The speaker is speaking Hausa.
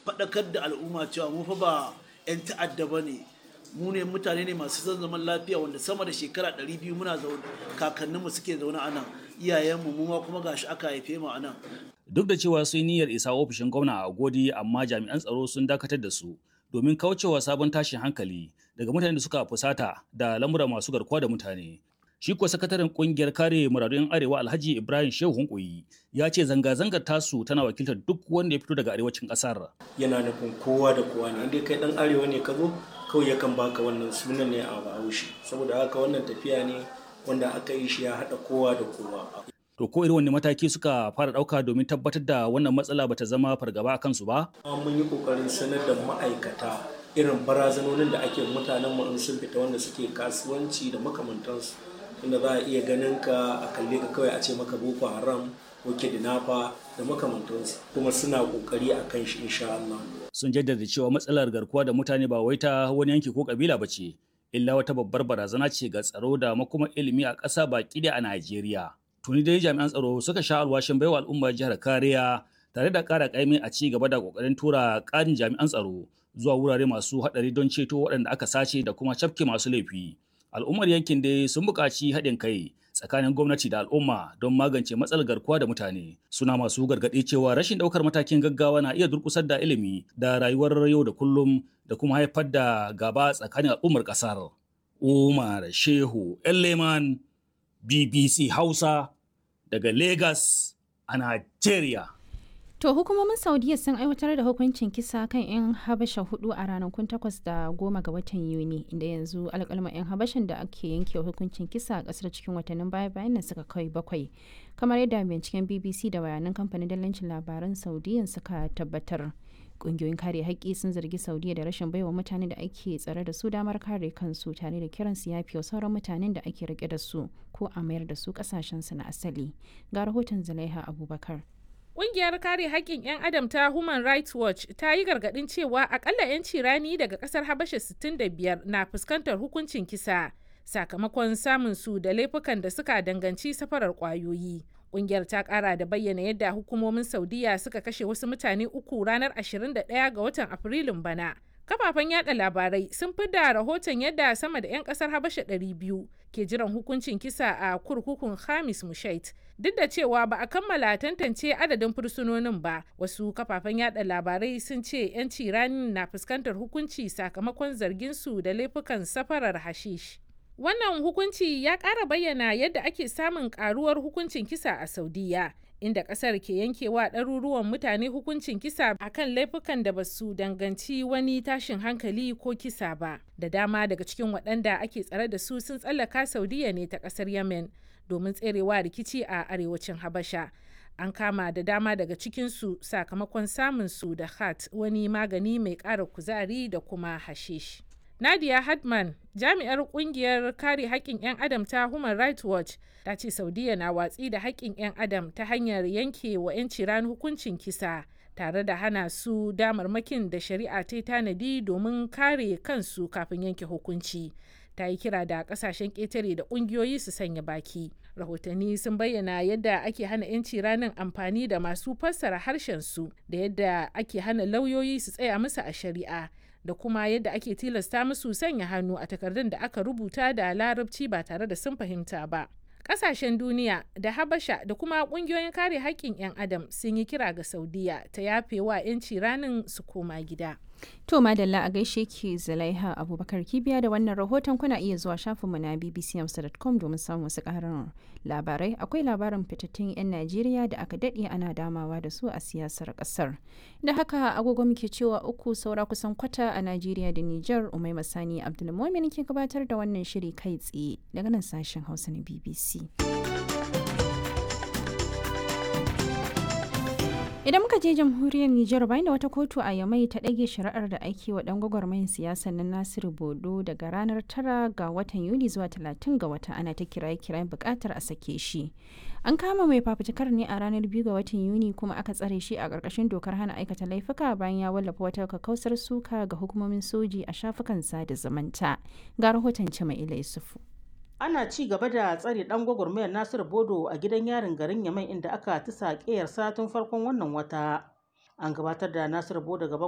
faɗakar da al'umma cewa mu fa ba 'yan ta'adda ba ne mu ne mutane ne masu son zaman lafiya wanda sama da shekara 200 muna zaune kakanninmu suke zaune a nan iyayenmu mu ma kuma gashi aka haife mu a nan duk da cewa sun niyyar isa ofishin gwamna a godi amma jami'an tsaro sun dakatar da su domin kaucewa sabon tashin hankali daga mutanen da suka fusata da lamura masu garkuwa da mutane shi kuwa sakataren kungiyar kare muradun arewa alhaji ibrahim shehu hunkuyi ya ce zanga-zangar tasu tana wakiltar duk wanda ya fito daga arewacin kasar yana nufin kowa da kowa ne inda kai dan arewa ne ka zo kawai yakan baka wannan sunan ne a bahaushe saboda haka wannan tafiya ne wanda aka yi shi ya haɗa kowa da kowa to ko irin wani mataki suka fara ɗauka domin tabbatar da wannan matsala bata zama fargaba a kansu ba mun yi kokarin sanar da ma'aikata irin barazanonin da ake mutanen mu in sun fita wanda suke kasuwanci da makamantansu inda za a iya ganin ka a kalle ka kawai a ce maka boko haram ko kidnapper da makamantansu kuma suna kokari a kan shi insha Allah sun jaddada cewa matsalar garkuwa da mutane ba wai ta wani yanki ko kabila ba ce illa wata babbar barazana ce ga tsaro da makoma ilimi a ƙasa baki da a Najeriya tuni dai jami'an tsaro suka sha alwashin baiwa al'ummar jihar kariya tare da ƙara ƙaimi a ci gaba da ƙoƙarin tura ƙarin jami'an tsaro zuwa wurare masu haɗari don ceto waɗanda aka sace da kuma cafke masu laifi al'ummar yankin dai sun buƙaci haɗin kai tsakanin gwamnati da al'umma don magance matsalar garkuwa da mutane suna masu gargaɗi cewa rashin ɗaukar matakin gaggawa na iya durƙusar da ilimi da rayuwar yau da kullum da kuma haifar da gaba tsakanin al'ummar ƙasar umar shehu leman bbc hausa daga lagos a nigeria To hukumomin Saudiya sun aiwatar da hukuncin kisa kan 'yan Habasha hudu a ranakun takwas da goma ga watan Yuni, inda yanzu alƙalma 'yan Habashan da ake yanke hukuncin kisa a ƙasar cikin watannin baya-bayan nan suka kai bakwai. Kamar yadda binciken BBC da bayanan kamfanin dalancin labaran Saudiyan suka tabbatar. Ƙungiyoyin kare haƙƙi sun zargi Saudiya da rashin baiwa mutane da ake tsare da su damar kare kansu tare da kiran su yafi wa sauran mutanen da ake rike da su ko a mayar da su ƙasashensu na asali. Ga rahoton Zulaiha Abubakar. Ƙungiyar kare haƙƙin 'yan adam ta Human Rights Watch ta yi gargaɗin cewa akalla 'yanci rani daga ƙasar Habasha 65 na fuskantar hukuncin kisa sakamakon samun su da laifukan da suka danganci safarar ƙwayoyi. Ƙungiyar ta ƙara da bayyana yadda hukumomin Saudiya suka kashe wasu mutane uku ranar 21 ga watan Afrilun bana. Kafafen yada labarai sun fi da rahoton yadda sama da 'yan kasar Habasha 200 ke jiran hukuncin kisa a kurkukun Hamis Mushait. Duk da cewa ba a kammala tantance adadin fursunonin ba, wasu kafafen yada labarai sun ce 'yan ciranin na fuskantar hukunci sakamakon zargin su da laifukan safarar hashish. Wannan hukunci ya ƙara bayyana yadda ake samun ƙaruwar hukuncin kisa a Saudiya. inda kasar ke yankewa ɗaruruwan mutane hukuncin kisa akan laifukan da ba su danganci wani tashin hankali ko kisa ba da dama daga cikin waɗanda ake tsare da su sun tsallaka saudiya ne ta ƙasar yemen domin tserewa rikici a arewacin habasha an kama da dama daga cikinsu sakamakon samun su da hat wani magani mai ƙara kuzari da kuma hashish. Nadia Hadman, jami'ar kungiyar kare haƙƙin 'yan adam ta Human Rights Watch, ta ce Saudiya na watsi da haƙƙin 'yan adam ta hanyar yanke wa 'yanci ran hukuncin kisa tare da hana su damarmakin da shari'a ta tanadi domin kare kansu kafin yanke hukunci. Ta yi kira da kasashen ƙetare da ƙungiyoyi su sanya baki. Rahotanni sun bayyana yadda ake hana 'yanci ranar amfani da masu fassara harshen su da yadda ake hana lauyoyi su tsaya musu a shari'a. da kuma yadda ake tilasta musu sanya hannu a takardun da aka rubuta da larabci ba tare da sun fahimta ba. Ƙasashen duniya da Habasha da kuma ƙungiyoyin kare haƙƙin 'yan adam sun yi kira ga Saudiya ta yafe wa 'yanci ranin su koma gida. To madalla a gaishe ki Zulaiha Abubakar Kibiya da wannan rahoton kuna iya zuwa shafinmu na bbcamsa.com domin samun wasu ƙarin labarai. Akwai labarin fitattun 'yan Najeriya da aka daɗe ana damawa da su a siyasar ƙasar. Da haka agogo muke cewa uku saura kusan kwata a Najeriya da Nijar Umai Masani Abdulmumin ke gabatar da wannan shiri kai tsaye daga nan sashen Hausa na BBC. Idan muka je jamhuriyar Nijar bayan da wata kotu a Yamai ta ɗage shari'ar da ake wa ɗan gwagwarmayin siyasar na Nasiru Bodo daga ranar tara ga watan Yuli zuwa talatin ga wata ana ta kiraye kirayen buƙatar a sake shi. An kama mai fafutukar ne a ranar biyu ga watan Yuni kuma aka tsare shi a ƙarƙashin dokar hana aikata laifuka bayan ya wallafa wata kakausar suka ga hukumomin soji a shafukan sada zumunta. Ga rahoton Cima'ila Yusufu. ana ci gaba da tsare dan gwagwarmayar nasiru bodo a gidan yarin garin yamai inda aka tisa ƙeyarsa tun farkon wannan wata an gabatar da nasiru bodo gaban